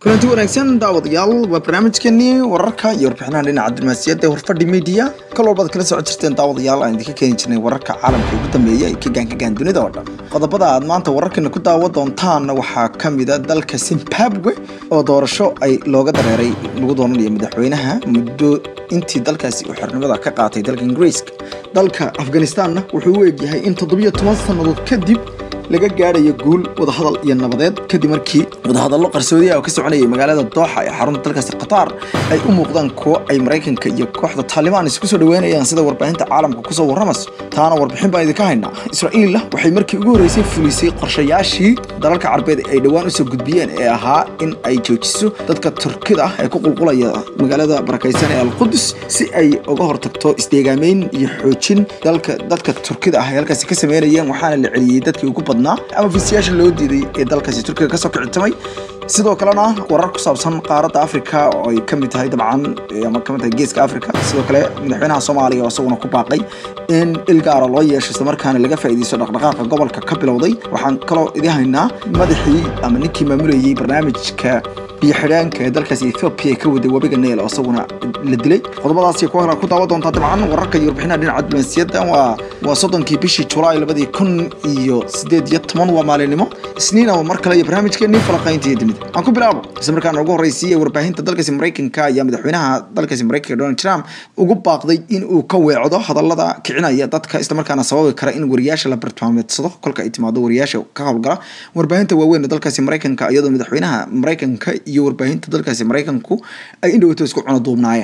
kulanti wanaagsan daawadayaal waa barnaamijkeenii wararka iyo warbixinaha dhinaca diblomaasiyadda ee horfadhi media kal walbaad kala socon jirteen daawadayaal aan idinka keeni jirnay wararka caalamka ugu dambeeya ee ka gaankagaan dunida oo dhan qodobada aad maanta wararkeena ku daawa doontaanna waxaa ka mida dalka zimbabwe oo doorasho ay looga dareeray lagu doonanayo madaxweynaha muddo intii dalkaasi uu xornimada ka qaatay dalka ingiriiska dalka afghanistanna wuxuu u eegyahay in toddobiyo toban sannadood kadib laga gaadhayo guul wadahadal iyo nabadeed kadib markii wadahadallo qarsoodiya oo ka soconayay magaalada dooxa ee xarunta dalkaasi qatar ay u muuqdaan kuwo ay maraykanka iyo kooxda taalibaan isku soo dhaweynayaan sida warbaahinta caalamka kusoo warramayso taana warbixin baan idinka haynaa israa'iilla waxay markii ugu horreysay fulisay qorshayaashii dalalka carbeed ay dhowaan usoo gudbiyeen ee ahaa in ay joojiso dadka turkida ah ee ku qulqulaya magaalada barakaysan ee alqudus si ay uga hortagto isdeegaameyn iyo xoojin dalka dadka turkida ah ay halkaasi ka sameynayeen waxaana la celiyey dadkii ugu badnaa ama fiisayaasha loo diiday ee dalkaasi turkiga kasoo kicitamay sidoo kalena warar ku saabsan qaaradda africa oo ay ka mid tahay dabcan ama ka mid tahay geeska africa sidoo kale madaxweynaha soomaaliya oo isaguna ku baaqay in il gaara loo yeesho islamarkaana laga faa'iidaysto dhaqdhaqaaqa gobolka ka bilowday waxaan kaloo idin haynaa madaxii ama ninkii maamulayay barnaamijka biyo xidhaanka ee dalkaasi ethoobia ka waday webiga neel oo isaguna la dilay qodobadaasi ku hora ku daawa doontaa dabcan wararka iyo warbixinaha dhinaca diblomaasiyadda waa waa soddonkii bishii julaay labadii kun iyo sideed iyo toban waa maalinimo isniina waa mar kale iyo barnaamijkeenii falaqaynta iyo dunida aan ku bilaabo isla markaana ugu horreysiyey warbaahinta dalkaasi maraykanka ayaa madaxweynaha dalkaasi maraykanka donald trump ugu baaqday in uu ka weecdo hadallada kicinaya dadka islamarkaana sababi kara in wariyaasha la bartilmaameedsado kolka ay timaado wariyaasha ka howlgala warbaahinta waaweyn ee dalkaasi maraykanka iyadoo madaxweynaha maraykanka iyo warbaahinta dalkaasi maraykanku ay indhowto isku cuno duubnaayeen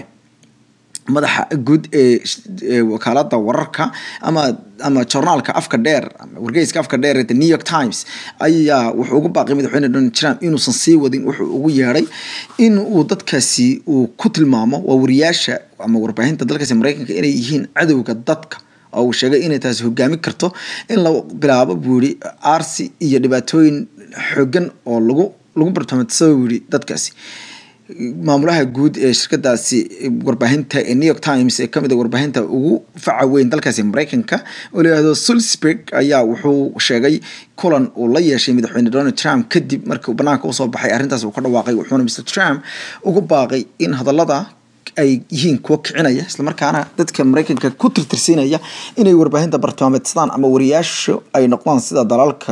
madaxa guud ee wakaalada wararka ama ama journaalka afka dheer wargeyska afka dheer ee the new york times ayaa wuxuu ugu baaqay madaxweyne donald trump inuusan sii wadin wuxuu ugu yeedhay in uu dadkaasi uu ku tilmaamo waa wariyaasha ama warbaahinta dalkaasi maraykanka inay yihiin cadowga dadka oo uu sheegay inay taasi hogaami karto in la bilaabo buu yihi aarsi iyo dhibaatooyin xoogan oo lagu lagu bartamadsado buu yihi dadkaasi maamulaha guud ee shirkadaasi warbaahinta ee new york times ee kamid a warbaahinta ugu faca weyn dalkaasi maraykanka oo layihahdo sulsburg ayaa wuxuu sheegay kulan uu la yeeshay madaxweyne donald trump kadib markii uu banaanka usoo baxay arrintaas uu ka dhawaaqay wuxuuna mr trump ugu baaqay in hadallada ay yihiin kuwo kicinaya islamarkaana dadka maraykanka ku tirtirsiinaya inay warbaahinta bartilmaameedsadaan ama wariyaashu ay noqdaan sida dalalka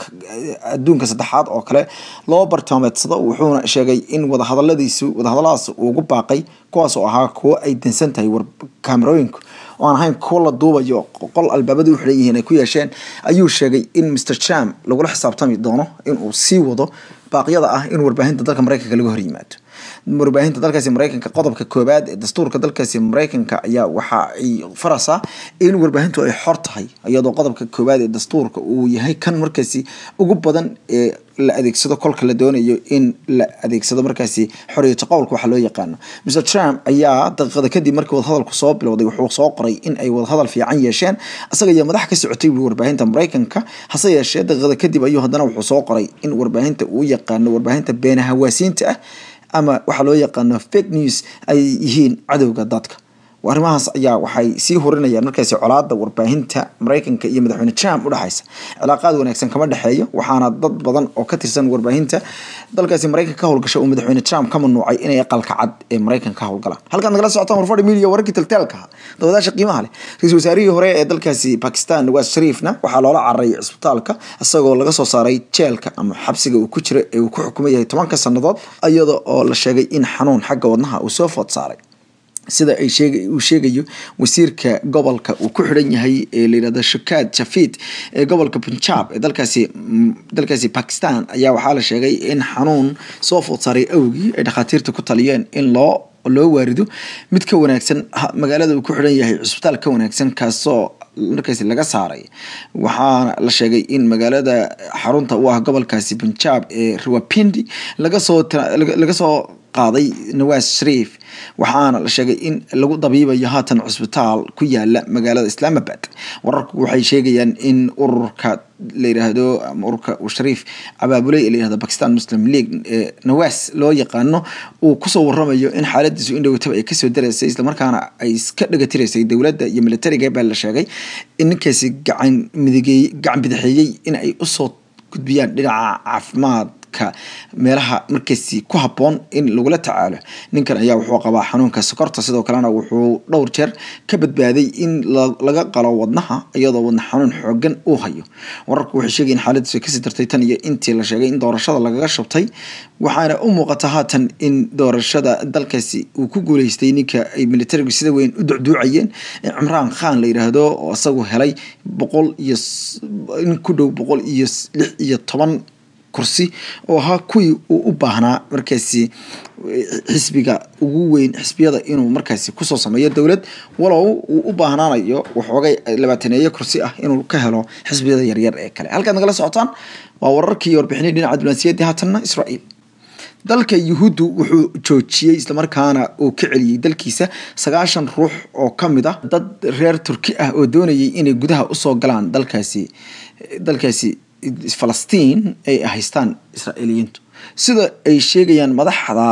adduunka saddexaad oo kale loo bartilmaameedsado wuxuuna sheegay in wadahadaladiisu wadahadalladaas uu ugu baaqay kuwaas oo ahaa kuwo ay dansan tahay kaamerooyinku oo aan ahayn kuwo la duubayo qol albaabada u xiran yihiin ay ku yeesheen ayuu sheegay in mr trump lagula xisaabtami doono inuu sii wado baaqyada ah in warbaahinta dalka maraykanka laga hor yimaado warbaahinta dalkaasi maraykanka qodobka koobaad ee dastuurka dalkaasi maraykanka ayaa waxa ay faraysaa in warbaahintu ay xor tahay iyadoo qodobka koobaad ee dastuurka uu yahay kan markaasi ugu badan ee la adeegsado kolka la doonayo in la adeegsado markaasi xoriyata qowlka waxa loo yaqaano mr trump ayaa daqiiqada kadib markii wadahadalku soo bilowday wuxuu soo qoray in ay wadahadal fiican yeesheen isaga iyo madax ka socotay buu warbaahinta maraykanka hase yeeshee daqiiqada kadib ayuu haddana wuxuu soo qoray in warbaahinta uu yaqaano warbaahinta beenahawaasiinta ah ama waxaa loo yaqaano fake news ay yihiin cadowga dadka arrimahaas ayaa waxay sii hurinayaan markaasi colaada warbaahinta maraykanka iyo madaxweyne trump udhexaysa cilaaqaad wanaagsan kama dhexeeyo waxaana dad badan oo ka tirsan warbaahinta dalkaasi maraykanka ka howlgasha uu madaxweyne trump ka mamnuucay inay aqalka cad ee maraykanka ka howlgalaan halkaad nagala socotaan warfadhi media wararkii taltaalka dabadaasha qiimaha leh ra-iisul wasaarihii hore ee dalkaasi bakistan nawaz shariifna waxaa loola cararay cisbitaalka isagoo laga soo saaray jeelka ama xabsiga uu ku jira ee uu ku xukumay yahay tobanka sannadood iyada oo la sheegay in xanuun xagga wadnaha uu soo food saaray sida ay sheeg uu sheegayo wasiirka gobolka uu ku xidhan yahay ee layihahdo shakaad jafid ee gobolka punjab ee dalkaasi dalkaasi bakistan ayaa waxaa la sheegay in xanuun soo food saaray awgii ay dhakhaatiirta ku taliyeen in loo loo waarido mid ka wanaagsan magaalada uu ku xidhan yahay cusbitaal ka wanaagsan kaasoo markaasi laga saaray waxaana la sheegay in magaalada xarunta u ah gobolkaasi punjab ee rawapindi laga soo laga soo qaaday nawaz shariif waxaana la sheegay in lagu dabiibayo haatan cusbitaal ku yaala magaalada islaamabad wararku waxay sheegayaan in ururka la yidhaahdo ama ururka uu shariif abaabulay ee la yihahdo bakistan muslim league ee nawaas loo yaqaano uu kusoo waramayo in xaaladiisu in dhowataba ay kasoo daraysay islamarkaana ay iska dhagatiraysay dowladda iyo militariga baa la sheegay in ninkaasi gacan midigeey gacan bidixeeyey in ay usoo gudbiyaan dhinaca caafimaad dadka meelaha markaasi ku habboon in lagula tacaalo ninkan ayaa wuxuu qabaa xanuunka sokorta sidoo kalena wuxuu dhowr jeer ka badbaaday in laga qalo wadnaha iyadoo wadna xanuun xoogan uu hayo wararku waxay sheegayin xaaladiisu ay kasii dartay tan iyo intii la sheegay in doorashada lagaga shubtay waxaana u muuqata haatan in doorashada dalkaasi uu ku guuleystay ninka ay militarigu sida weyn u ducduucayeen cimraan khan la yidhaahdo oo isagu helay boqol iyo in ku dhow boqol iyo lix iyo toban kursi oo ahaa kuwii uu u baahnaa markaasi xisbiga ugu weyn xisbiyada inuu markaasi kusoo sameeyo dowlad walow uu u baahnaanayo waxoogay labaataneeyo kursi ah inuu ka helo xisbiyada yaryar ee kale halkaad nagala socotaan waa wararkii warbixinay dhinaca diblomaasiyaddii haatanna israa'iil dalka yuhuuddu wuxuu joojiyey islamarkaana uu ka celiyey dalkiisa sagaashan ruux oo ka mid ah dad reer turki ah oo doonayay inay gudaha usoo galaan dalkaasi dalkaasi falastiin ay haystaan israa'iiliyiintu sida ay sheegayaan madaxda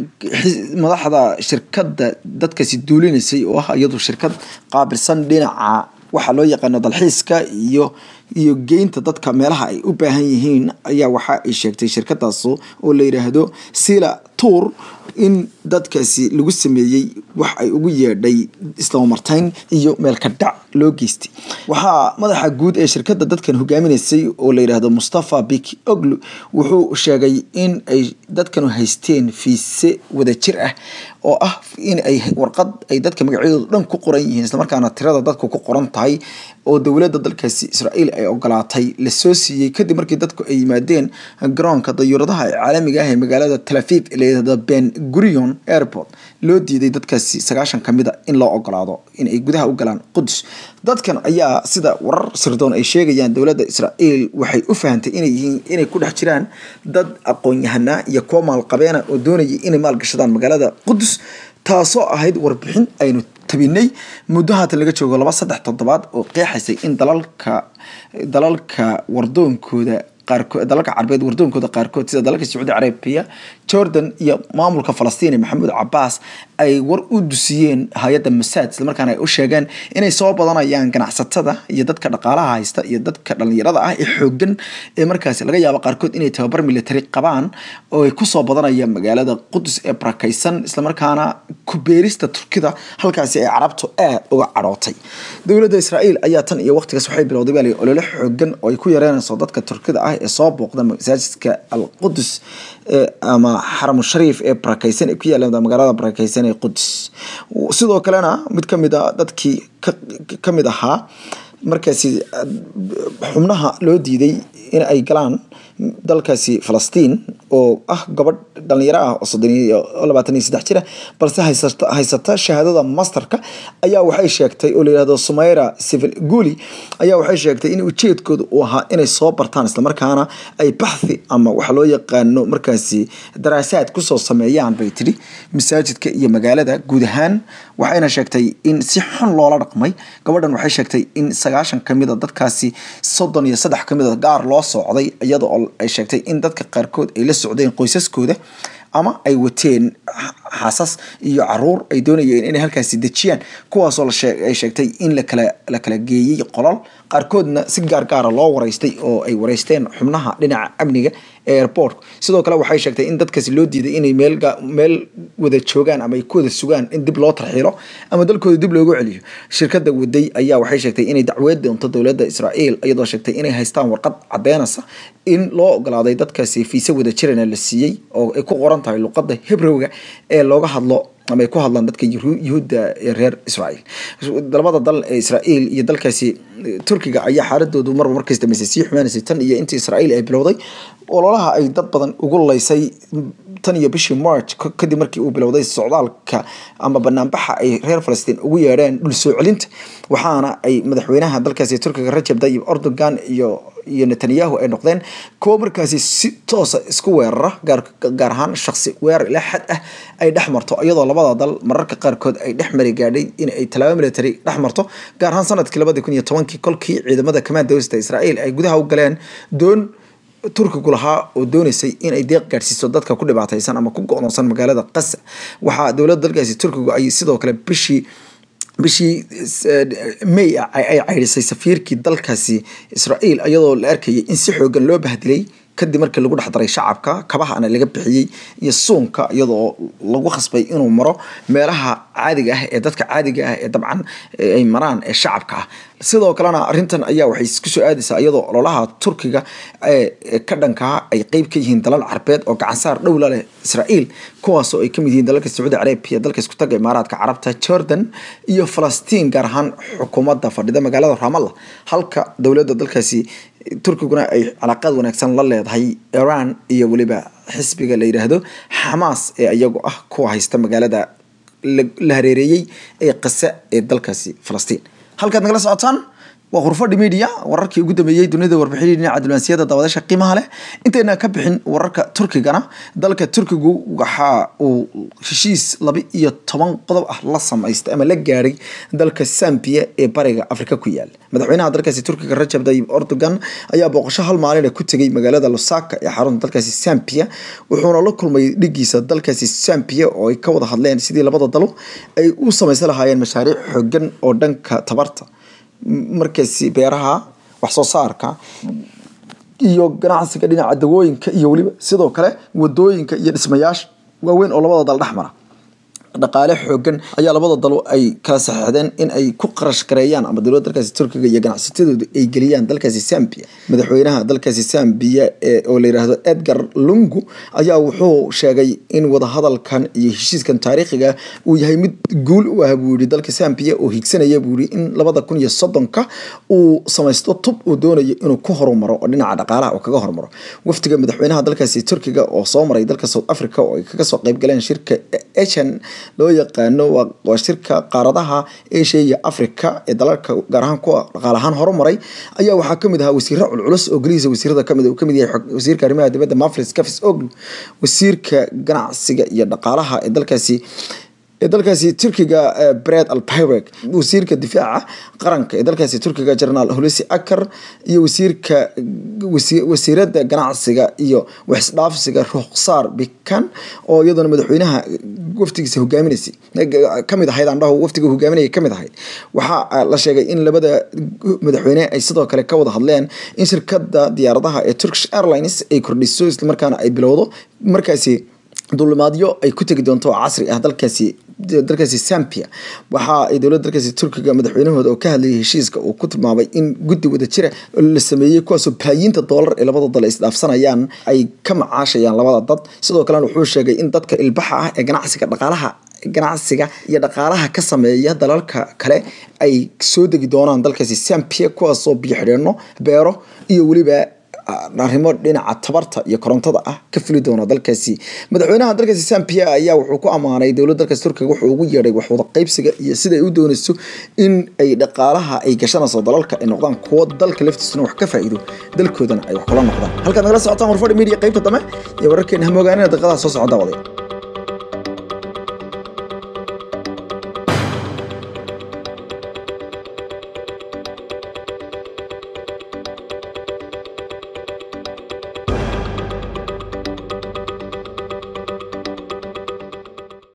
madaxda shirkadda dadkaasi duulinaysay oo ah iyadu shirkad qaabilsan dhinaca waxaa loo yaqaano dalxiiska iyo iyo geynta dadka meelaha ay u baahan yihiin ayaa waxa ay sheegtay shirkadaas oo la yidhaahdo sila tour in dadkaasi lagu sameeyey wax ay ugu yeedhay islamartayn iyo meelka dhac loo geystay waxaa madaxa guud ee shirkadda dadkan hogaaminaysay oo la yidhaahdo mustafa biki oglu wuxuu sheegay in ay dadkanu haysteen fiise wadajir ah oo ah in ay warqad ay dadka magacyadooda dhan ku qoran yihiin islamarkaana tirada dadku ku qoran tahay oo dowladda dalkaasi israa'iil ay ogolaatay lasoo siiyey kadib markii dadku ay yimaadeen garoonka dayuuradaha ee caalamiga ah ee magaalada talafiif ee layidhahdo ben gurion airport loo diiday dadkaasi sagaashan ka mid a in loo ogolaado in ay gudaha u galaan qudus dadkan ayaa sida warar sirdoon ay sheegayaan dowladda israa'iil waxay u fahantay inay yihiin inay ku dhex jiraan dad aqoon-yahanaa iyo kuwa maalqabeena oo doonayay inay maalgashadaan magaalada qudus taasoo ahayd warbixin aynu tabinay muddo haatan laga joogo laba saddex toddobaad oo qeexaysay in dalalka dalalka wardoonkooda qaarkood dalalka carabeed wardoonkooda qaarkood sida dalalka sacuudi carabiya jordan iyo maamulka falastiin ee maxamuud cabaas ay war u dusiyeen hay-adda masaad islamarkaana ay u sheegeen inay soo badanayaan ganacsatada iyo dadka dhaqaalaha haysta iyo dadka dhalinyarada ah ee xoogan ee markaasi laga yaabo qaarkood inay tababar military qabaan oo ay kusoo badanayaan magaalada qudus ee barakaysan islamarkaana kubeerista turkida halkaasi ay carabtu aad uga cadhootay dowladda israa'iil ayaa tan iyo waqtigaas waxay bilowday baa lay olole xoogan oo ay ku yareynayso dadka turkida ah ee soo booqda masaajidka al qudus ama xaramu shariif ee barakaysan ee ku yaala magaalada barakaysan ee qudus sidoo kalena mid kamid a dadkii ka mid ahaa markaasi xubnaha loo diiday in ay galaan dalkaasi falastiin oo ah gabadh dhalinyaro ah oo soddon iyo labaatan iyo saddex jira balse haysata haysata shahaadada masterka ayaa waxay sheegtay oo layihahdo sumayra civil guli ayaa waxay sheegtay in ujeedkooda uu ahaa inay soo bartaan islamarkaana ay baxthi ama waxa loo yaqaano markaasi daraasaad kusoo sameeyaan bay tidhi masaajidka iyo magaalada guud ahaan waxayna sheegtay in si xun loola dhaqmay gabadhan waxay sheegtay in sagaashan kamid a dadkaasi soddon iyo saddex kamid a gaar loo socday iyada oo ay sheegtay in dadka qaarkood ay la socdeen qoysaskooda ama ay wateen xasas iyo caruur ay doonayeen inay halkaasi dejiyaan kuwaasoo ay sheegtay in lakala la kala geeyey qolol qaarkoodna si gaargaara loo wareystay oo ay wareysteen xubnaha dhinaca amniga ee airport sidoo kale waxay sheegtay in dadkaasi loo diiday inay meel meel wada joogaan ama ay ku wada sugaan in dib loo tarxiilo ama dalkooda dib loogu celiyo shirkadda waday ayaa waxay sheegtay inay dacweed doonto dowladda israa'iil iyadoo sheegtay inay haystaan warqad cadeynaysa in loo ogolaaday dadkaasi fiise wada jirana la siiyey oo ay ku qoran tahay luqadda hebrowga ee looga hadlo ama ay ku hadlaan dadka yuhuudda ee reer israa'iil labada dal ee israa'iil iyo dalkaasi turkiga ayaa xaaladoodu marba markaas dambeysay sii xumaanaysay tan iyo intii israa'iil ay bilowday ololaha ay dad badan ugu laysay tan iyo bishii march kadib markii uu bilowday socdaalka ama banaanbaxa ay reer falastiin ugu yeedheen dhul soo celinta waxaana ay madaxweynaha dalkaasi turkiga rajab tayyib erdogan iyo iyo netanyahu ay noqdeen kuwo markaasi si toosa isku weerara gaar ahaan shaksi weerar ilaa xad ah ay dhex marto iyadoo labada dal mararka qaarkood ay dhex mari gaadhay in ay tallaabo military dhex marto gaar ahaan sanadkii labadii kun iyo tobankii kolkii ciidamada kamaandowsta israa'iil ay gudaha u galeen doon turkigu lahaa oo doonaysay in ay deeq gaadhsiiso dadka ku dhibaataysan ama ku go-doonsan magaalada qasa waxaa dowladda dalkaasi turkigu ay sidoo kale bishii bishii may ay caydhisay safiirkii dalkaasi israa'iil iyadoo la arkayay in si xoogan loo bahdilay kadib markii lagu dhex daray shacabka kabahana laga bixiyey iyo suunka iyadoo lagu khasbay inuu maro meelaha caadiga ah ee dadka caadiga ah ee dabcan ay maraan ee shacabka ah sidoo kalena arrintan ayaa waxay isku soo aadaysaa iyadoo ololaha turkiga ee ka dhankaa ay qeyb ka yihiin dalal carbeed oo gacansaar dhowla leh israa'iil kuwaasoo ay kamid yihiin dalalka sacuudi carabiya dalka isku taga imaaraadka carabta jordan iyo falastiin gaar ahaan xukuumadda fadhida magaalada ramallah halka dowladda dalkaasi turkiguna ay calaaqaad wanaagsan la leedahay iran iyo weliba xisbiga la yidhaahdo xamaas ee iyagu ah kuwa haysta magaalada la hareereeyey ee qase ee dalkaasi falastiin halkaad nagala socotaan waa khurfadhi media wararkii ugu dambeeyey dunida warbixinii dhinaca diblomaasiyadda daawadaasha qiimaha leh intayna ka bixin wararka turkigana dalka turkigu waxa uu heshiis laba iyo toban qodob ah la samaystay ama la gaadhay dalka sambiya ee bariga afrika ku yaal madaxweynaha dalkaasi turkiga rajab tayyib erdogan ayaa booqasho hal maalina ku tegay magaalada lusaka ee xarunta dalkaasi sambiya wuxuuna la kulmay dhigiisa dalkaasi sambiya oo ay ka wada hadleen sidii labada dalo ay u samaysan lahaayeen mashaariic xoogan oo dhanka tabarta markaasi beeraha wax soo saarka iyo ganacsiga dhinaca dawooyinka iyo weliba sidoo kale wadooyinka iyo dhismayaasha waaweyn oo labada dal dhex mara dhaqaale xoogan ayaa labada dalo ay kala saxeexdeen in ay ku qarash gareeyaan ama dowladda dalkaasi turkiga iyo ganacsatadooda ay geliyaan dalkaasi sambiya madaxweynaha dalkaasi sambiya oo la yidhaahdo edgar lungu ayaa wuxuu sheegay in wadahadalkan iyo heshiiskan taariikhiga uu yahay mid guul u ah buu yihi dalka sambiya oo higsanaya buu yihi in labada kun iyo soddonka uu samaysto tub uu doonayo inuu ku horumaro oo dhinaca dhaqaalaha uu kaga horumaro wafdiga madaxweynaha dalkaasi turkiga oo soo maray dalka south africa oo ay kaga soo qayb galeen shirka asian loo yaqaano waa shirka qaaradaha asia iyo africa ee dalalka gaar ahaan kuwa dhaqaal ahaan horumaray ayaa waxaa kamid ahaa wasiiro culculus oo gelihiisa wasiirada kamid uu kamid yahay wasiirka arrimaha dibadda mafris cafis oglu wasiirka ganacsiga iyo dhaqaalaha ee dalkaasi ee dalkaasi turkiga bred alpireg wasiirka difaaca qaranka ee dalkaasi turkiga generaal hulusi akar iyo wasiirka wasiirada ganacsiga iyo waxisdhaafsiga rukhsaar bikan oo iyaduna madaxweynaha waftigiisa hogaaminaysay kamid ahayd aan dhaho waftiga hogaaminaya kamid ahayd waxaa la sheegay in labada madaxweyne ay sidoo kale ka wada hadleen in shirkada diyaaradaha ee turkish airlines ay kordhiso islamarkaana ay bilowdo markaasi duulimaadyo ay ku tegi doonto oo casri ah dalkaasi dalkaasi sambia waxa ay dowladda dalkaasi turkiga madaxweynahooda oo ka hadlayay heshiiska uu ku tilmaamay in guddi wada jira la sameeyey kuwaasoo baayiinta doolar ee labada dal ay isdhaafsanayaan ay ka macaashayaan labada dad sidoo kalena wuxuu sheegay in dadka ilbaxa ah ee ganacsiga dhaqaalaha ganacsiga iyo dhaqaalaha ka sameeya dalalka kale ay soo degi doonaan dalkaasi sambia kuwaasoo biyo xidheeno beero iyo weliba arrimo dhinaca tabarta iyo korontada ah ka fuli doona dalkaasi madaxweynaha dalkaasi sampia ayaa wuxuu ku ammaanay dowladda dalkaasi turkiga wuxuu ugu yeedhay waxwada qaybsiga iyo sida ay u doonayso in ay dhaqaalaha ay gashanayso dalalka ay noqdaan kuwo dalka laftiisuna wax ka faa'iido dalkoodana ay wax kula noqdaan halkaad nagala socotaan warfadhi media qaybta dambe iyo wararkeena hamogaanin daqiiqadaha soo socda waday